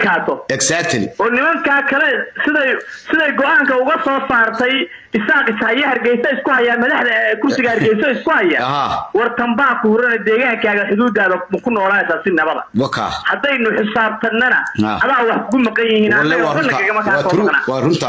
adkaato exactly oo nimankaa kale siday siday go-aanka uga soo saartay isaaq ishaya hargeysa isku haya madaxda eh, kursiga hargeysa isku haya Aha. war tambaa ku hurana deegaankaaga xuduudaada ma ku noolaanaysaa si nabada waka haddaynu xisaabtanana Ah. adaa wax kugu maqan yihiin walle annaga waa waxba runta nagagama kaa waa soo true maqnaa waa runta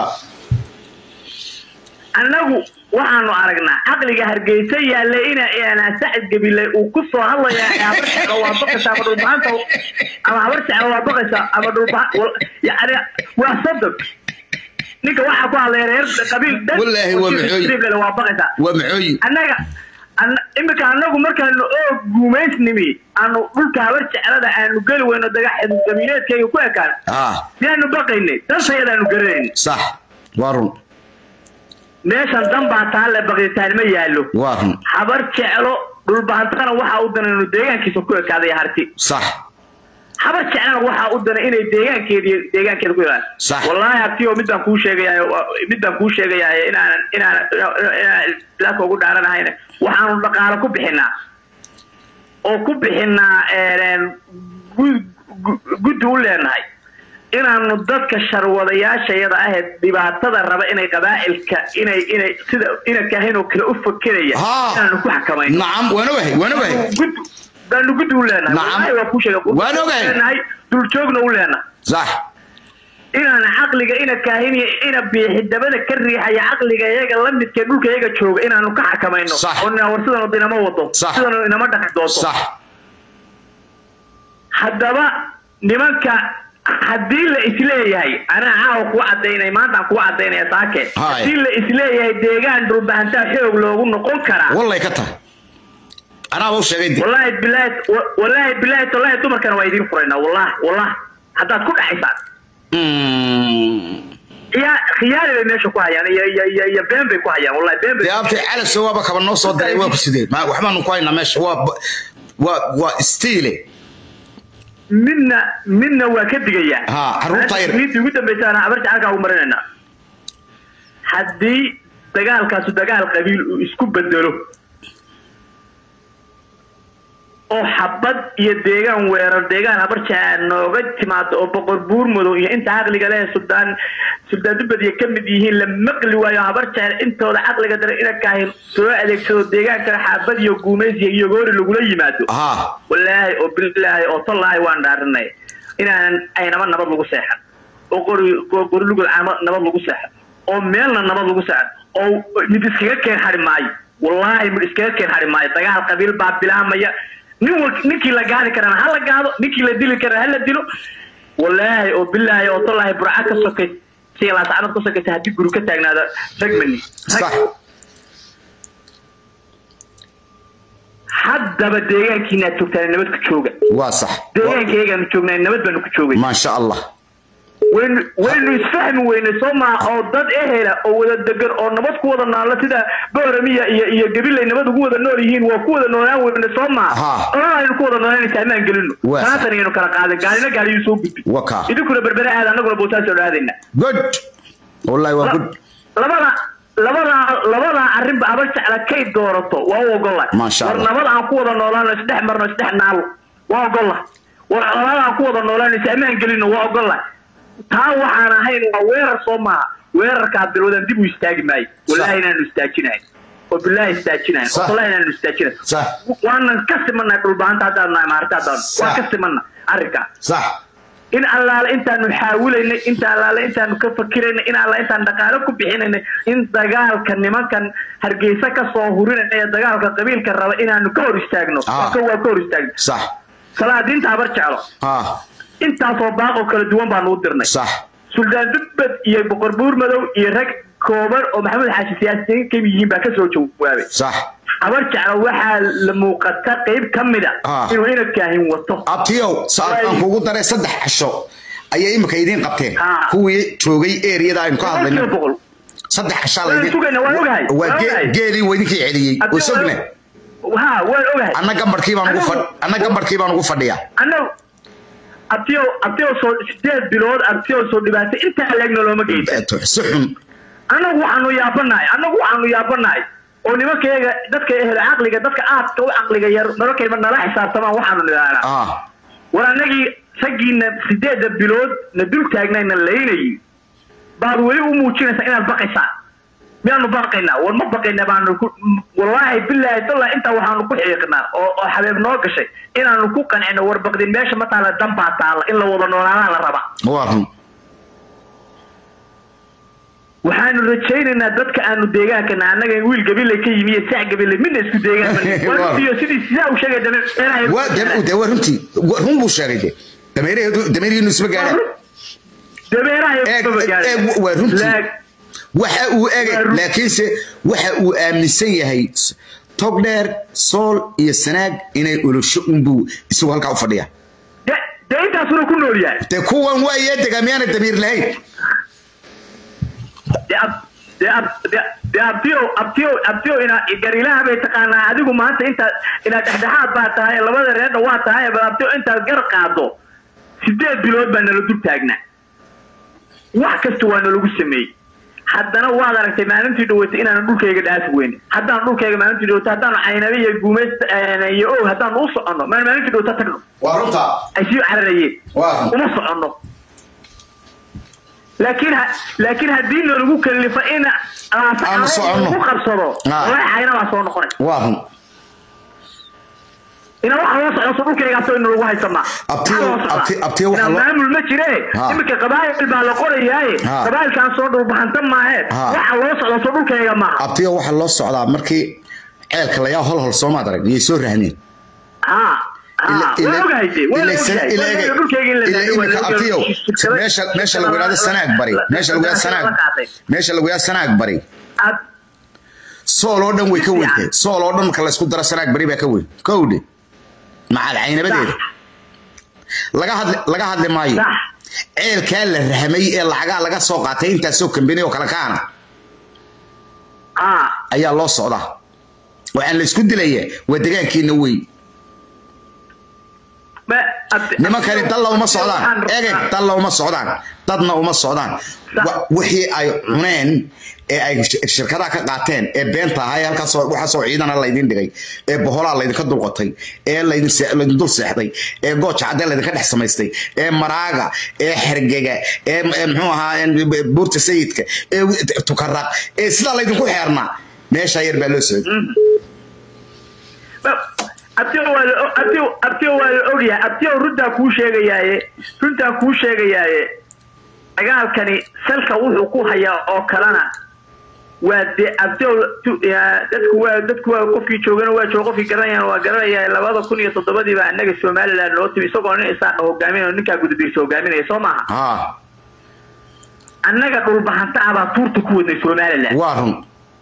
annagu waxaanu aragnaa caqliga hargeysa yaalla ina ina sacid gabile uu ku soo hadlaya habar jeclo waa baqaysa ama dhulbahanta ama habar jeclo waa baqaysa ama dhulbaha yani waa sodon ninka waxaa ku hadlaya reer qabiil dhan Wallaahi waa maxooy. Triple waa baqaysa waa maxooyi annaga an- imika annagu markaanu oo guumaysnimi aanu dhulka habar jeclada aanu geli weyno dagax gabiileedkayga ku ekaan ah miyaanu baqaynay dantayadaanu garanayn sax waa run meeshan dan baa taalle baqitaan ma yaallo waa run habar jeclo dhulbahantana waxaa u dana inuu deegaankiisa ku ekaaday harti sax habar jeclana waxaa u dana inay deegaankeedi deegaankeeda ku ekaaday Sax. wallaahi abtiyo mid baan kuu sheegayaa mid baan kuu sheegayaa inaanan inaanan inaan islaamka ugu dhaaranahayna waxaanu dhaqaalo ku bixinaa oo ku bixinaa een, gu- gu- guddi u leenahay inaanu dadka sharwadayaashayada ahayd dhibaatada raba inay qabaa'ilka inay inay sida ina kahin oo kale u fakeraya Haa. inaanu ku xakamayno nacam waana wahay waana wahay guddi baanu guddi u leenahay Nacam. Wallaahi waa kuu sheegay Waan ogahay. leenahay duljoogna u leenahay sax inaana caqliga ina kaahiniya ina biixi dabada ka riixaya caqliga iyaga la midkee dhulka iyaga jooga inaanu ka xakamayno Sax. oo nina war sidan wada inama wado Sax. sidan inama dhaqi doonto sax haddaba nimanka haddii la isleeyahay anaa caawa kuwa cadaynay maanta aan kuwa cadaynaya saake Haay. haddii la isleeyahay deegaan dhulbahantaa xoog loogu noqon karaa wallay ka tahay anaaba u sheegay de wallaahi bilaahi wa- wallaahi bilaahi wallaahi dumarkana waa idiin furaynaa wallahi wallahi haddaad ku dhaxaysaan Mm. yaa khiyaari bay meesha ku hayaan iyo iyo iyo iyo been bay ku hayaan wallahi been bay dee abtay calaso waaba kaba noo soo diray waa ku sidee ma waxbaanu ku haynaa meesha waa waa waa stiile midna midna waa ka digayaa Ha, carruurta yar. Miintii ugu dambaysaana habar jacaylkaa ugu marinaynaa haddii dagaalkaasu dagaal qabiil uu isku bedelo oo xabad iyo deegaan weerar deegaan habar jacayl nooga timaado oo boqor buur madow iyo inta caqliga leh suldaan suldaan dubadiya ka mid yihiin la maqli waayo habar jacayl intooda caqliga dare ina kaahin soo adeegsado deegaankana xabad iyo guumaysiya iyo goori lagula yimaado ha wallaahi oo bilaahi oo tallaahi waan dhaarinay inaanan aynaba nabad lagu seexan oo qori qo- qori lugud caama nabad lagu seexan oo meelna nabad lagu seexan oo mid iskaga keen xari maayo wallaahi mid iskaga keen xari maayo dagaal qabiil baa bilaamaya nin wal ninkii la gaadi karana ha la gaado ninkii la dili karana ha la dilo wallaahi oo bilaahi oo tallaahi burca ka sokay si laasacnad ka sokaysa haddii guri ka taagnaada ragmani sax haddaba deegaankiinaad joogtaan nabad ku jooga waa sax deegaankayagaan joognay nabad baanu ku joogay maasha allah waynu waynu isfahmi weynay soo maa oo dad ehela oo wada degan oo nabad ku wada noolo sida booramiya iyo iyo gabilay nabad ugu wada nool yihiin waa ku wada noolaan weyne soo maa Ha. olana aynu ku wada noolanaysa amaan gelino Waa. taatan aynu kala qaadan gaalina gaaliyu soo gudbi waka idinkuna berbere aada annaguna bootaas oo aadayna good wallahi waa good labada labada labada arrinba habar jecla kay doorato waa u ogola Masha war Allah. nabad aan ku wada noolaano isdhex marno isdhex naalo waa ogola war nabad aan ku wada noolaano is amaan gelino waa ogola taa waxaan ahayn waa weerar soo maaha weerarkaa bilowdan dib u istaagi maayo wallahi inaanu istaajinayn oo billahi istaajinayn oo Sax. wallahi inaanu istaajinayn sax waanan ka simannahay dhulbaanta haddaan nahay maarta haddaan waan Sax. ka simanna arrinkaa sax in allaale intaanu xaawilaynay inta allaale intaanu ka fakiraynay in allaale intaan dhaqaalo ku bixinaynay in dagaalka nimankan hargeysa ka soo hurinaya ee dagaalka qabiilka raba inaanu ka hor istaagno Ah. waa ka- waa ka hor istaagno sax salaadiinta habar jeclo ha intaasoo baaqoo kala duwan baanu u dirnay sax suldaan dubbad iyo boqor buur madow iyo rag kooban oo maxamed xaashi siyaasiyiin ka yihiin baa kasoo jawaabay sax habar jeclo waxaa la muuqata qayb ka mida Ah. inuu inadkaahin wato abtiyow saad aan kugu daray saddex casho ayay imika idiin qabteen Ha. kuwii joogay eriyada aynu ka boqolkiiba hadlayno boqol saddex cashaa Waan laydin sugayna, waan ogahay, waa waan gee- ogahay. geelii waa idinkii celiyey oo sogne ha waan ogahay anna gambarkii baan ugu fadh anna gambarkii baan ugu fadhiyaa annagu abtiyo abtiyo soo sideed bilood abtiyo soo dhibaatay intaa leegna looma geysan si xun annagu waxaanu yaabanahay annagu waxaanu yaabanahay oo nimankayaga dadka ehel caqliga dadka aadka u caqliga yar mararkayba nala xisaabtamaan waxaanu nidhahnaa ah war annagii raggiina sideedda bilood na dul taagnayna laynayay baad weli u muujinaysaa inaad baqaysaan miyaanu baqaynaa war ma baqayna baanu ku wallaahi bilaahi tallah intaa waxaanu ku xiiqnaa oo oo xabeeb noo gashay inaanu ku qancino war baqdin meesha ma taala danbaa taala in la wada noolaanaa la rabaa waa run waxaanu rajaynaynaa dadka aanu deegaankana annaga wiil gabiley ka yimi iyo sac gabiley midna isku deegaan iyo sidii sidaa u sheegay dameeraha waa de- de- waa runtii Wa- run buu sheegay de dameeraheedu dameerihiinu isma gaadhaan dameeraha eeg eeg waa runtii waxa uu egay Waa run- laakiinse waxa uu aaminsan yahay s- tog dheer sool iyo sanaag inay olosho unbuu isagu halkaa u fadhiya dee intaasuna ku nool yahay dee kuwan waa iyo dega miyaana damiir lahayn dee ab- dee ab- dee- dee abtiyow abtiyow abtiyow ina garilaha bay taqaanaa adigu maanta intaad inaad dhexdhexaad baa tahay labada reerna waa tahay bal abtiyow intaad gar qaado sideed bilood baa nala dul taagnaa wax kasta waa nalagu sameeyey haddana waad aragtay maalintii dhaweytay inaanu dhulkayga dhaafi weyne haddaan dhulkayga maalintii dhaweytay haddaanu caynabe iyo guumayst iyo og haddaanu u soconno maan maalintii dhaweyta tagno waa runtaa ay sii cararayeen Waa. uma soconno laakiin ha- laakiin haddii nalagu kalifo in Aanu soconno. ku qabsado Ah. wallahi cayna baa soo noqonay waa run ina waxa loo socdo dhulkaygaasoo ina lagu haysamaa Abtiyo- Maxaa loo socdaa? abti- abtiyo waxa Ina loo- maamul ma jire Ha. iminka qabaayil baa la qorayaaye Ha. qabaayilkaan soo dhulbahanta maahe Ha. waxa loo socdo soo dhulkayga maaha abtiga waxaa loo socdaa markii ceelka layaa hol hol soomaad arag iyay soo rahneen ha ha waa ogahay de waa ogahay Waa ogahay dhulkayga in la daadiyo, waa imika la ogahay. abtiyo Shirkada- meesha meesha lagu yidhahdo sanaag bari meesha lagu yidhahdo sanaag meesha lagu yidhahdo sanaag bari Ad- sool oo dhan way ka weyntay sool oo dhan marka laysku daro sanaag bari baa ka weyn kowdhe macal caynabadeeda laga hadli laga hadli maayo sax ceelkaa la rahmay ee lacagaa laga soo qaatay intaasoo kambani oo kale kaana ha ayaa loo socdaa waxaan la isku dilaya waa degaankiina wey ma abti- nimankani dalla uma Waxaan socdaan rabaa- egeg dalla uma socdaan dadna uma socdaan Wa- wixii ay cuneen ee ay sh- shirkadaha ka qaateen ee beenta ahaa ee halkaasoo waxaasoo ciidana laydin dhigay ee boholaa laydinka dulqotay ee laydin se- laydin dul seexday ee gooja caddee laydinka dhex samaystay ee maraaga ee xergega ee ee muxuu ahaa een buurta sayidka ee wi- tukaraq ee sidaa laydinku xeernaa meeshaa yar baa loo socday abtiyo waa la abtiyo abtiyo waa la ogyahay abtiyo runtaa kuu sheegayaaye runtaa kuu sheegayaaye dagaalkani salka wuxuu ku hayaa oo kalena waa de abtiyo tu- yaa, dadku waa dadku waa qofkii joogana waa jooga qofkii garanayana waa garanaya labada kun iyo toddobadii baa annaga somaliland noo timi isagoo nin isaaqa hogaaminayo ninkaa gudabiirsa hogaaminaya soo maaha haa annaga dhulbahanta ah baa tuurta ku wadnay somaliland waa run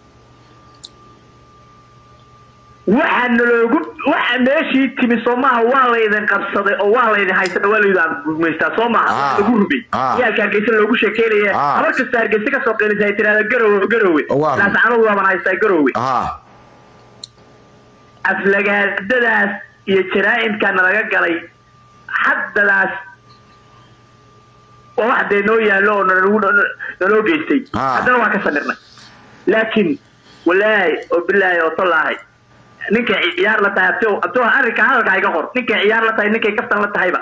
waxa naloogu waxa meeshii timi soo maaha waa laydin qabsaday oo waa laydin haysana waa laydin gumaystaa soo maaha Ah. waa lagu rubay Ah. yaalka hargeysa loogu sheekeynaya Ah. habar kasta hargeysa kasoo qeylisa ay tirahda garowe garowe Waa. laascanood waaban haystaa garowe haa aflagaadadaas iyo jaraa'imka nalaga galay haddadaas waa wax dee noo yaallo oo nalagu naloo geystay Ah. haddana waa ka samirnay laakiin walaahi oo bilaahi oo tallaahay ninkay ciyaar la tahay abtiyo abtiyo arrinka hadalka iga qor ninkay ciyaar la tahay ninkay kaftan la tahayba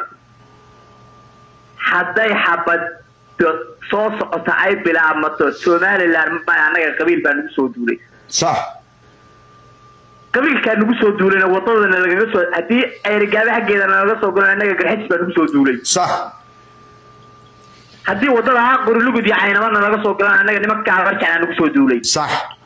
hadday xabad soo socota ay bilaabmato somaliland ma annaga qabiil baa nagu soo duulay sax qabiilkaa nagu soo duulayna wadadana lagaga soo haddii eerigaaba xaggeeda nalaga soo galo annaga garxajis baa nagu soo duulay sax haddii wadada ha qorilugud iyo caynamana laga soo galaan annaga nimanka abarjacna nagu soo duulay sax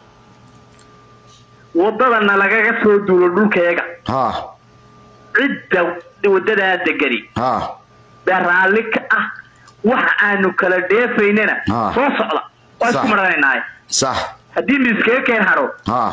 wadadana lagaga soo duulo dhulkayaga haa cidda wadadaa degani haa baa raalli ka ah waxa aanu kala dheefaynana Ah. soo socda waa isku Sax. maranaynaaye sax haddii miiskaga keen haro haa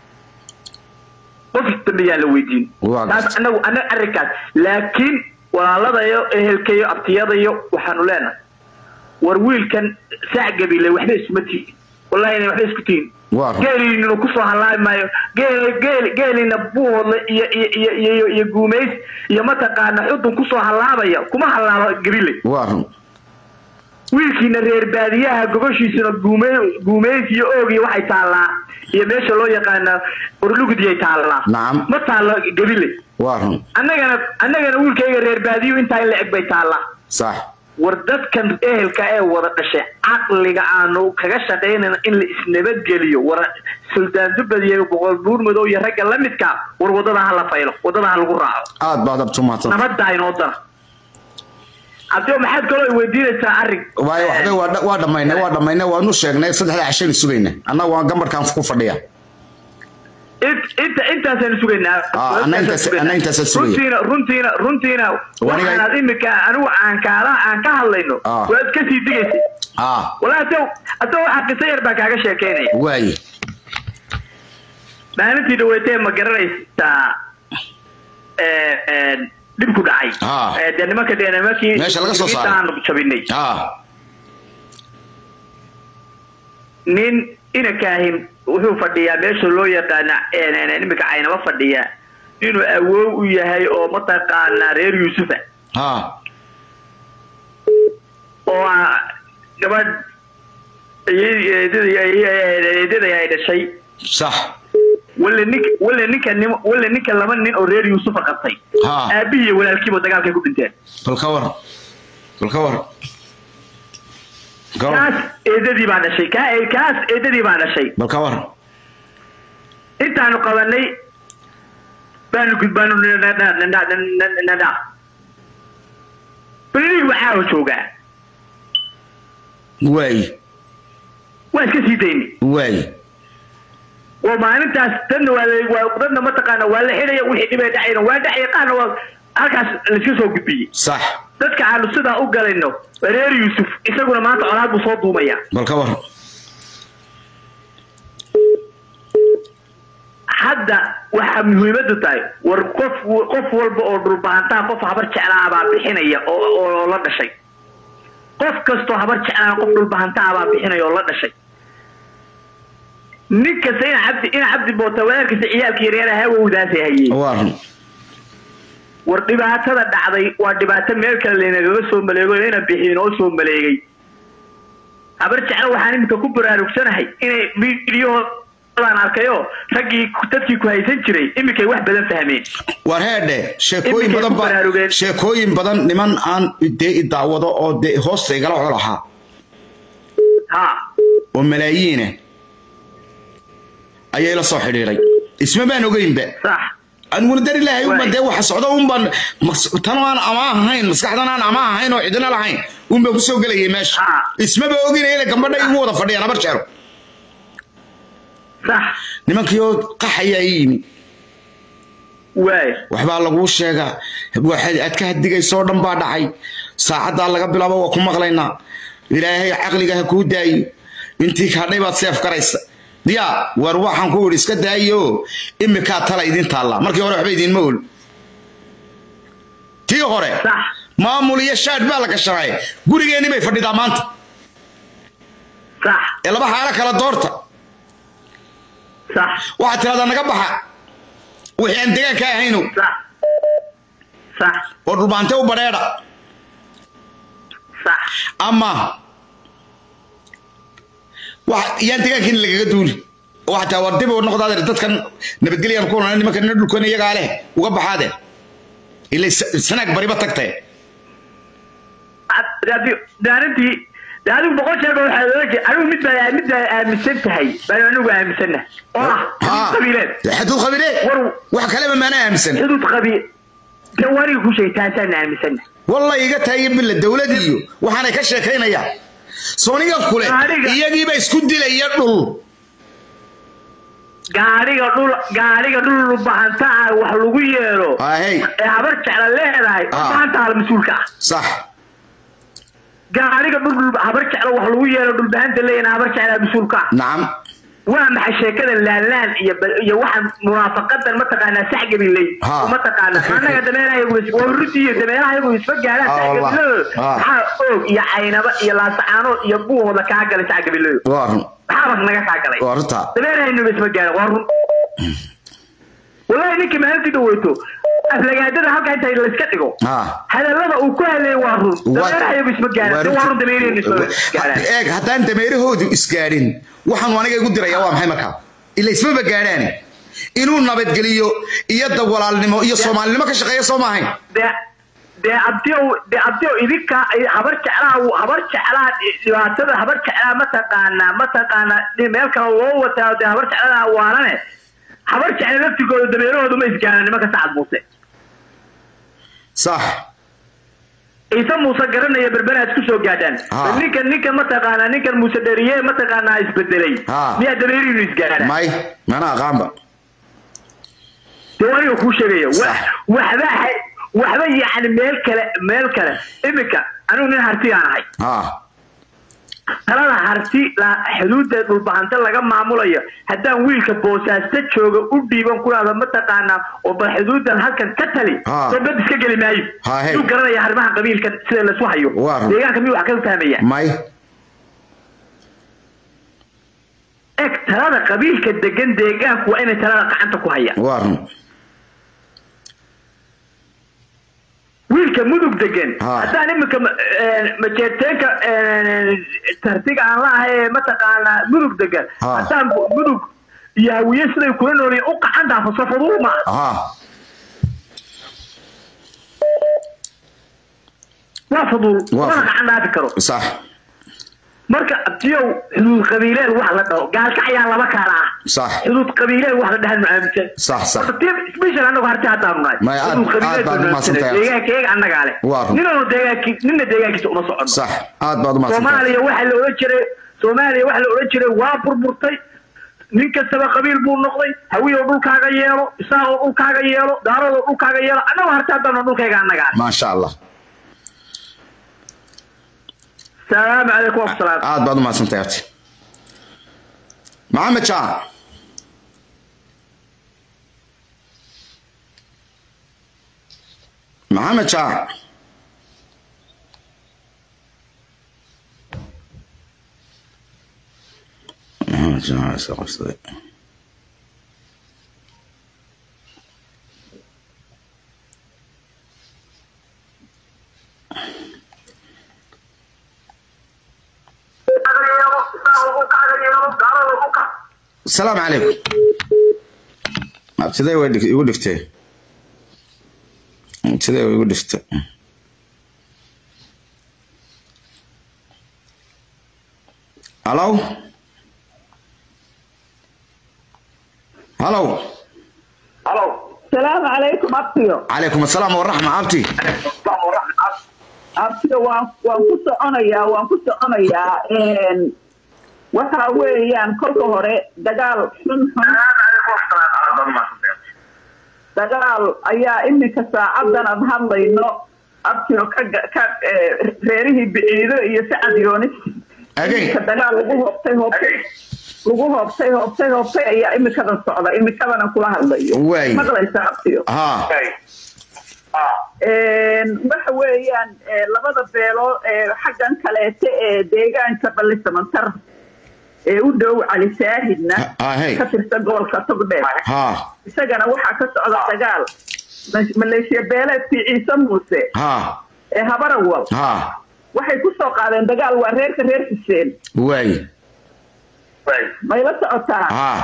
qof dambe yaa la weydiin Waa taas gartay. anagu anaga arrinkaas laakiin walaaladayo ehelkayo abtiyadayo waxaanu leenahay war wiilkan saac gabile waxba isuma tihin wallahi inay waxba isku tihin Waa run. geeliinuna kusoo hallaabi maayo geel geel geelina buuhoodle iyo iyo iyo iyo iyo guumays iyo mataqaana xudun kusoo hallaabaya kuma hallaabo gabile waa run wiilkiina reer baadiyaha gogoshiisuna guume guumeys iyo oog iyo waxay taallaa iyo meesha loo yaqaana orlugudiyay taallaa Nacam. ma taallo gabile waa run annagana annagana wiilkayga reer baadiyo intaa in la eg bay taallaa sax war dadkan ehelka ee wada dhashay caqliga aanu kaga shaqaynayna in la isnabadgeliyo war suldaan dubad iyo boqol buur madow iyo ragga la midka war wadada ha la faylo wadada ha lagu raaco aad baad abtu mahadsan nabadda inoo dara cabdio maxaad kaloo i weydiinaysaa arrin waayo waxba waa dha- waa dhammaynay waa dhammaynay waanu sheegnay saddexda cashaynu sugayna annaga waa gambarkaan ku fadhiya Int- inta intaasaan sugaynaa Ah, anna intaas- anna intaasaan sugaya. runtiina runtiina runtiina Waniga- waxaanaad imika anigu aan kaala aan ka hadlayno Ah. waad ka sii digaysay ah walaa hadda hadda waxaa qiso yar baa kaaga sheekeynaya waaye maalintii dhaweetee ma garanaysaa ee, ee, dhib ku dhacay Ah. Ee, dee nimanka dee nimankii Meesha laga soo saaray. aanu jabinay ah nin inakaahin wuxuu fadhiyaa meesha loo yaqaana ee, iminka caynaba fadhiya inuu awoow u yahay oo mataqaanaa reer yuusufa ah oo ah gabadh eedada ay dhashay sax wale nink wale ninka nim wale ninka laba nin oo reer yuusufa qabtay ha aabihii iyo walaalkiiba dagaalkay ku dhinteen bal ka war bal ka war ka war kaas eedadii baa dhashay kaa kaas eedadii baa dhashay bal ka war intaanu qabanay baanu gudbaanu nadha balinig waxaa joogaa waaye waa iska sii dayni waaye oo maalintaas dadna waa la- waa dadna mataqaana waa la xidhaya wixii dhibay dhacayna waa dhacaya qaarna waa halkaas laiska soo gudbiyey sax dadka aanu sidaa u galayno reer yuusuf isaguna maanta colaad buu soo duumaya bal ka war hadda waxaa muhiimadu tahay war qof qof walba oo dhulbahantaa qof habar jeclaa baa bixinaya oo oo la dhashay qof kastoo habar jeclaa qof dhulbahantaa baa bixinaya oo la dhashay nin kasta ina cabdi ina cabdi boota walaalkiisa ciyaalka yaryara hawowdaasay hayeen waa run war dhibaatada dhacday waa dhibaato meel kale laynagaga soo maleego ina bixi inoo soo maleegay habar jeclo waxaan iminka ku baraarugsanahay inay miidiyahoodan arkayo raggii dadkii ku haysan jiray iminkay wax badan fahmeen war heedhe sheekooyin Iminkay badan ku ba baraarugeen. sheekooyin badan niman aan dee i daawado oo dee hoosta igala colahaa ha oo malaayiina ayay la soo xidhiidhay isma baan ogeynba sax aniguna dar ilaahay unba Waay. dee waxa socda unbaan mas- tan aan ama ahayn maskaxdan aan ama ahayn oo cidina lahayn unbaan kusoo gelayay meesha Ah. ismaba oginaya gambadha igu wada fadhiyaan habar jeero sax nimankii oo qaxayaa ii yimi waay waxbaa laguu sheegaa waxaad aad ka hadigaysoo dhan baa dhacay saacaddaa laga bilaabo waa ku maqlaynaa ilaahay caqliga ha kuu daayo intii kadhay baad seef garaysa diyaa war waxaan ku idhi iska daayo imikaa tala idin taallaa markii hore waxba idinma ol tii hore sax maamul iyo shaadh baa la gashanay gurigeenni bay fadhidaa maanta sax ee laba xaalo kala doorta sax waxaad tiradaa naga baxa wixii aan degaanka ahaynow sax sax oo dhulbaante u badheedha sax ama wax yaan degaankiina lagaga duuli oo xataa war dib u noqdaade dadkan nabadgelyan ku nana nimanka nina dhulkoona iyagaa leh uga baxaade ila sanaag bariba tagtee daarintii de adigu boqol jeer ba waxaa loola jeeda anigu mid baa mid baa aaminsan tahay baan anigu aaminsana oo ah xuduud qabiileed xaduud qabiile War- wax kaleba maana aaminsan xuduud qabiil de waniga ku sheegay taasaan aaminsana walla iga tahay billa dowlad iyo waxaanay ka sheekaynayaan sooniga kule Aniga- iyagiiba isku dilaya dhul gaariga dhul gaariga dhul bahanta ah wax lagu yeelo ahey ee habar jecla leedahay Ah. bahanta hal mas-uulka ah sax gaariga dhul dhul- habar jecla wax lagu yeelo dhulbahanta leeyahay habar jecla mas-uulka ah nacam waa maxay sheekada laalaan iyo bal- iyo waxaan munaafaqadan mataqaanaa saxgabiley Ha. mataqaana annaga dameerahayagu is- waa ruti iyo dameerahayagu isma gaaraan Ah, wallah. saxgabilada Ah. maxaa oog iyo caynaba iyo laasacaanood iyo buuhooda kaa galay saxgabilada waa run maxaabas naga kaa galay waa runta dameerahaynuba isma gaaran waa run wallahi ninkii maalintii dhaweyto aflagaadada halkaa inta layska dhigo ha hadallada uu ku hadlayay waa run dameerahayagu isma gaaran waa run dameerahaynu isma gaaraan eeg haddaan dameerahoodu isgaadhin waxaan aniga igu diraya waa maxay markaa ila ismaba gaadhaane inuu nabadgeliyo iyo dawalaalnimo iyo soomaalinimo ka shaqeeya soo maahayn dee dee abdiyow dee abdiyow idinka ay- habar jeclaha habar jeclaha dhibaatada habar jeclaha mataqaanaa mataqaanaa meel kale loo wataa dee habar jeclaha waanane habar jecla laftigooda dameerahooda ma isgaaraan nimanka sacad muuse sax ciise muuse garanaya berbera isku soo gaadhaan Ha. ninkan ninkan mataqaanaa ninkan muuse dheriye mataqaanaa isbedelay Ha. miyaa dameerihiinu isgaaraan may mana aqaanba dee waa aniga kuu sheegaya wa- Sax. waxba ha- waxba yacni meel kale meel kale iminka anigu nin hartiyaan ahay ha talada harti la- xuduudda dhulbahante laga maamulayo haddaan wiilka boosaasto jooga u dhiiban kulaada mataqaanaa oo bal xuduuddan halkan ka tali Ha. soo bad iska geli maayo Ha, hey. yuu garanaya arrimaha qabiilkan sida lasu hayo Waa run. deegaanka miyuu wax ka fahmaya may eg talada qabiilka degan deegaanku waa inay talada gacanta ku hayaan waa run wiilka mudug degan Ha. haddaan iminka ma- een, majeerteenka een, tartiga aan laahay ee mataqaanaa mudug degan Ha. haddaan bu- mudug iyo hawiye siday kula noolyiin u qacan dhaafo safaduu ma ha waa faduul Waa mana fudul. gacan dhaafi karo sax marka abdiyow xuduud qabiileed wax la dhaho gaalka ayaa laba kaala ah sax xuduud qabiileed wax la dhahan maaaminsan sax sax horta tiim special annagu harti haddaanu nahay May aad- xuduud qabiileed aad baad banu umahadsan aaminsanay. tahay. deegaankayaga annagaa leh Waa run. ninanu deegaanki ninna deegaankiisa uma socono sax aad baad umahadsantahay soomaaliya waxaa la odhan jiray soomaaliya waxaa la odhan jiray waa burburtay nin kastaba qabiil buu noqday hawiyow dhulkaaga yeelo isaaqoo dhulkaaga yeelo daaradoo dhulkaaga yeelo annagu harti haddaanu dhulkayga annagaa leh maasha allah salaamu calaykum wasalaam aad baad umahadsantahay abti maxamed jaa maxamed jaa maxamed jaa isa qabsaday السلام عليكم ابتدي ودك يقول لك ابتدي يقول لك الو الو salaamu calaykum abtiyo عليكم السلام والرحمة أبتي abtiyo waan waan ku soconayaa waan ku soconayaa een, waxa weeyaan kolka hore dagaal xun xun dagaal ayaa iminka saacadan aan hadlayno abtiyo ka ga- ka eh, reerihii biciido iyo sacad yoonis Again. iminka dagaal lagu hoobtay hoobtay lagu hoobtay hoobtay hoobtay ayaa imikadan socda imikadanan kula hadlayo Waay. maqlaysa abtiyo ها Een, waxa weeyaan ee, labada beelood ee xaggan kaleete ee deegaanka ballisamantar ee u dhow cali saahidna Ah, hey. ka tirsan gobolka togdheer ها isagana waxaa ka socda dagaal Ma- maleeshiya beeleedkii ciise muuse ها ee habarawal ها waxay ku soo qaadeen dagaal waa reerka reer xuseen واي may la socotaa ها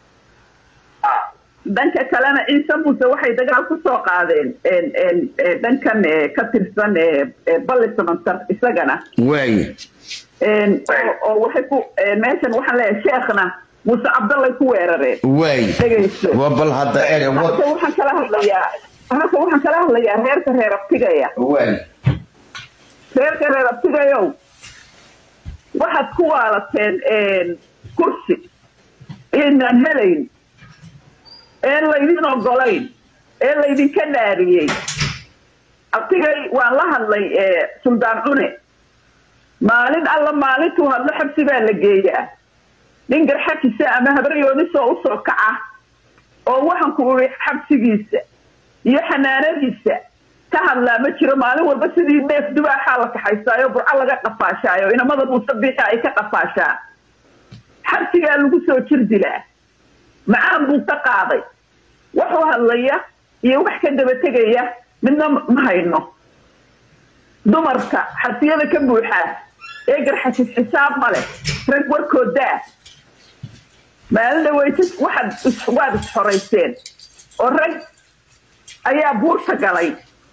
dhanka kalena ciise muuse waxay dagaal ku soo qaadeen een, een, ee, dhankan ee, ka tirsan ee, ee, ballisamantar isagana واي Een, oo- oo waxay ku een, meeshan waxaan leeyahay sheekhna muuse cabdallay ku weerareen واي dhegayso وبل هذا إيه halka waxaan kala hadlayaa halka waxaan kala hadlayaa reerka reer abtigaya واي reerka reer abtigayow waxaad ku waalateen een, kursi inaan helayn een laydin ogolayn ee laydinka naariyey abtigay waan la hadlay ee, suldaan cune maalin alla maalintuu hadlo xabsi baa la geeyaa nin garxajisa ama habaryoonisoo usoo kaca oo waxaan ku uri xabsigiisa iyo xanaanadiisa ka hadlaa ma jiro maalin walba sidii neef dubaaxaa la kaxaysaayo burco laga qafaashaayo inamada muuse biixa ay ka qafaashaa xabsigaa lagu soo jir dilaa macaan buu ka qaaday waxuu hadlaya iyo wax ka daba tegaya midna ma hayno dumarka xabsiyada ka buuxaa ee garxashis xisaab ma leh rag warkoodaa maalin dhaweyta waxaad is- waad isxorayseen oo rag ayaa buurta galay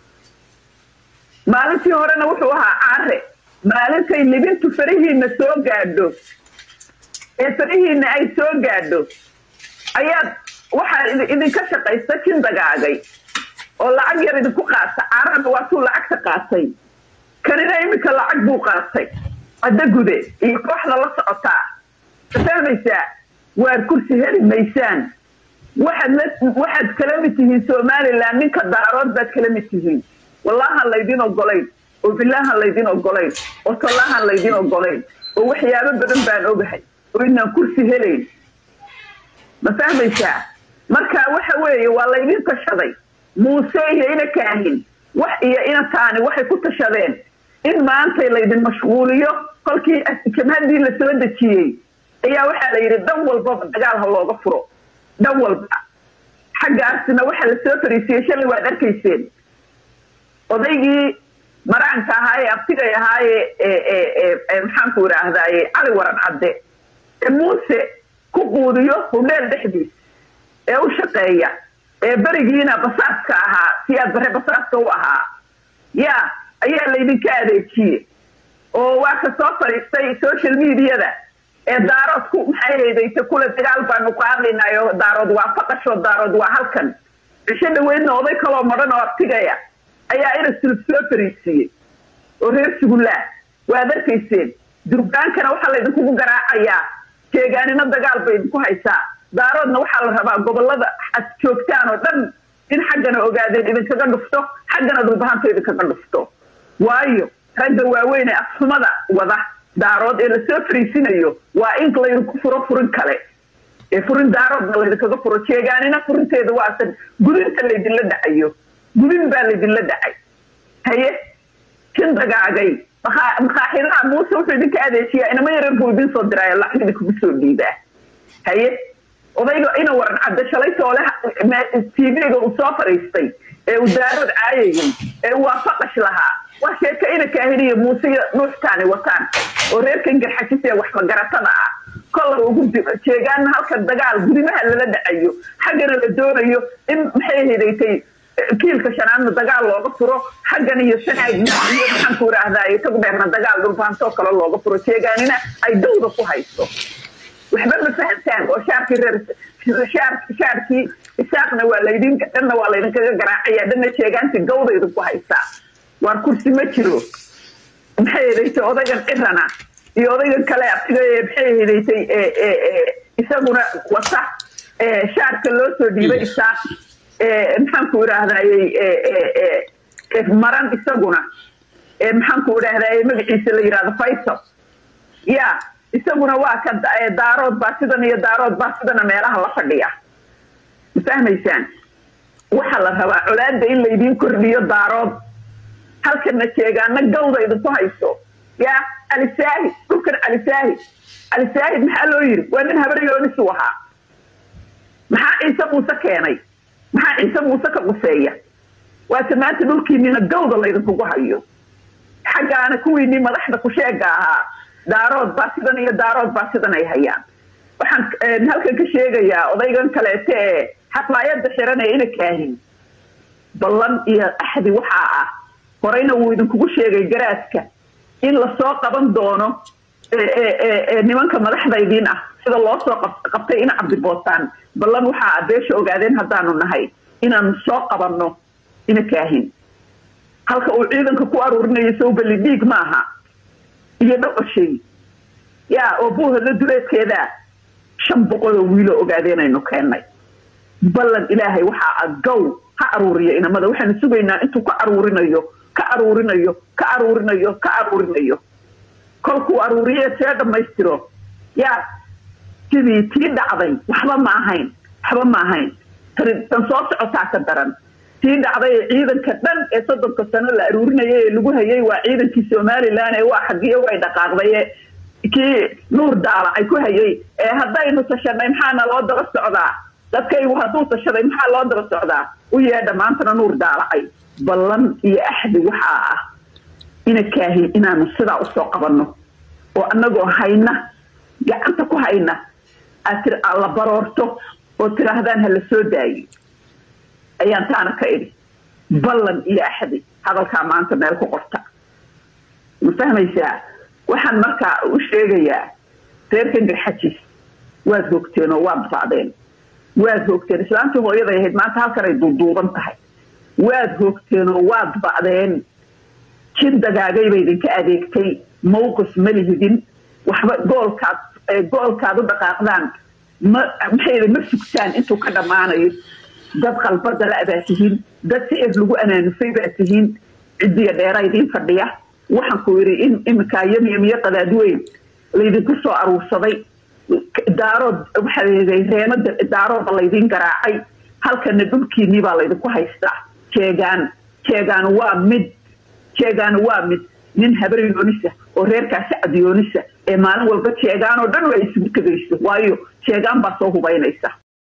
maalintii horena wuxuu ahaa caare maalintay libintu farihiina soo gaadho ee farihiina ay soo gaadho ayaad waxaa idi- idinka shaqaysta jin dagaagay oo lacag yar idinku qaata caarana waatuu lacagta qaatay kanina iminka lacag buu qaatay cadda gude iyo kooxda la socotaa ma fahmaysaa waar kursi heli maysaan waxaad la- waxaad kala mid tihiin somaliland ninka daarood baad kala mid tihiin wallahan laydin ogolayn oo bilaahan laydin ogolayn oo tollahan laydin ogolayn oo waxyaabo badan baan ogahay oo inaan kursi helayn ma fahmaysaa marka waxa weeye waa laydin tashaday muuse iyo ina kaahin wax iyo ina taani waxay ku tashadeen in maantay laydin mashquuliyo kolkii jamhadii la soo dejiyey ayaa waxaa la yidhi dhan walbaba dagaal ha looga furo dhan walba xaggaasina waxaa la soo fariisiyey shalay waad arkayseen odaygii maraanka ahaa ee abtigay ahaaye maxaanku idhaahdaaye cali waran cadde ee muuse ku quudiyo hudheel dhexdiis ee u shaqeeya ee berigiina basaaska ahaa siyaad bare basaaska u ahaa yaa ayaa laydinka adeejiye oo waa ka soo fadhiistay social mediada ee daaroodku maxay haydaysa kule dagaal baanu qaadaynayo daarood waa faqasho daarood waa halkan cisho dhaweydna oday kaloo madhan oo abtigaya ayaa irasulub soo fariisiiyey oo reer sugullaa waad arkayseen durbaankana waxaa laydinkugu garaacayaa jeegaanina dagaal bay idinku haysaa daaroodna waxaa la rabaa gobolada ad joogtaan oo dhan in xaggana ogaadeen idinkaga dhufto xaggana dhulbahanta idinkaga dhufto waayo ragga waaweyn ee afxumada wada daarood ee lasoo fariisinayo waa in laydinku furo furin kale ee furin daaroodna laydinkaga furo jeegaanina furinteeda waasan gudinta laydinla dhacayo gudin baa laydinla dhacay haye jin dagaagay makaaxidaha muuse wuxuu idinka adeejiyaa inama yareer buu idin soo diraayo lacag idinkugu soo dhiibaa haye odayga ina waran cadde shalay toole tvga uu soo fadhiistay ee uu daarood caayayay ee uu waafaqash lahaa waa sheeka ina kaahiniyo muuse iyo nuuxtaani wataan oo reerkan garxajis ee waxmagaratada ah kolla ugu jeegaana halkan dagaal gudimaha lala dhacayo xaggana la doonayo in maxay hidaysay kiilka shanaadna dagaal looga furo xaggan iyo sanaagna iyo maxaanku idhaahdaay tagdheerna dagaal dhulbaantoo kale looga furo jeegaanina ay dawda ku haysto waxba ma fahamtaan oo shaarkii reer shaarkii isaaqna waa laydin dhanna waa laydinkaga garaacaya dhanna jeegaantii gawda idinku haysaa waar kursi ma jiro maxay hedaysay odaygan cirana iyo odaygan kale abtiga maxay hedaysay isaguna wata shaarka loo soo dhiibay isaaq maxaanku idhaahdayey maran isaguna maxaanku idhaahdaye magaciisa la yidhahdo faysal ya isaguna waa ka daarood baa sidan iyo daarood baa sidana meelaha la fadhiya ma fahmaysaan waxaa la rabaa colaada in laydiin kordhiyo daarood halkana jeegaana gawda idinku hayso ya alisaahid dhulkan alisaahid alisaahid maxaa loo yiri waa nin habaryoonisuu ahaa maxaa ciise muuse keenay maxaa ciise muuse ka quseeya waase maanta dhulkiinina gawda laydinkugu hayo xaggaana kuwiinii madaxda kusheega ahaa daarood baa sidan iyo daarood baa sidan ay hayaan waxaan halkan ka sheegayaa odaygan kaleete ee xafaayada xiran ee ina kaahin ballan iyo axdi waxaa ah horeyna wuu idinkugu sheegay garaadka in lasoo qaban doono nimanka madaxdaydiin ah sida loo soo qabtay ina cabdibootaan ballan waxaa beesha ogaadeen haddaanu nahay inaanu soo qabanno ina kaahin halka uu ciidanka ku aruurinayo sowbali dhiig maaha iyo dhaqoshay yaa oo buuhadla duleedkeedaa shan boqoloo wiiloo ogaadeenaynu keennay ballan ilaahay waxaa a gow ha aruuriyo inamada waxaanu sugaynaa intuu ka aruurinayo ka aruurinayo ka aruurinayo ka aruurinayo kolkuu aruuriye see dhammaystiro yaa sidii tii dhacday waxba ma ahayn waxba ma ahayn tan soo socotaa ka daran tii dhacday ee ciidanka dhan ee soddonka sano la aruurinaya ee lagu hayay waa ciidankii somalilan ee waa xagiyo way dhaqaaqday kii nuur daala ay ku hayay ee haddaynu tashanay maxaana loo daba socdaa dadkaygu hadduu tashaday maxaa loo daba socdaa u yeedha maantana nuur daalacay ballan iyo axdi waxaa ah ina kaahin inaanu sidaa usoo qabanno oo annagoo hayna gacanta ku hayna aad tir la baroorto oo tiraahdaan ha la soo daayo ayaan taana ka idhi ballan iyo axdi hadalkaa maanta meel ku qorta ma fahmaysaa waxaan markaa u sheegayaa reerkan garxajis waad hogteen oo waad bacdeen waad hogteen islaantii hooyaday ahayd maanta halkan ay duuduuban tahay waad hogteen oo waad bacdeen jid dagaagayba idinka adeegtay mawqif ma lihidin waxba goolkaad goolkaad u dhaqaaqdaan ma maxayda ma sugtaan intuu ka dhammaanayo dad qalbada la baa tihiin dad si eed lagu anaanufay baa tihiin ciddiya dheera idiin fadhiya waxaan ku yidhi in iminkaa yamyamiyo qadaadweyn laydinku soo aruursaday daarood waxaa reemada daarooda laydiin garaacay halkana dhulkiinii baa laydinku haystaa jeegaan jeegaan waa mid jeegaan waa mid nin habar yoonisa oo reerkaasi cadyoonisa ee maalin walba jeegaan oo dhan waa isugu tegayso waayo jeegaan baa soo hubaynaysa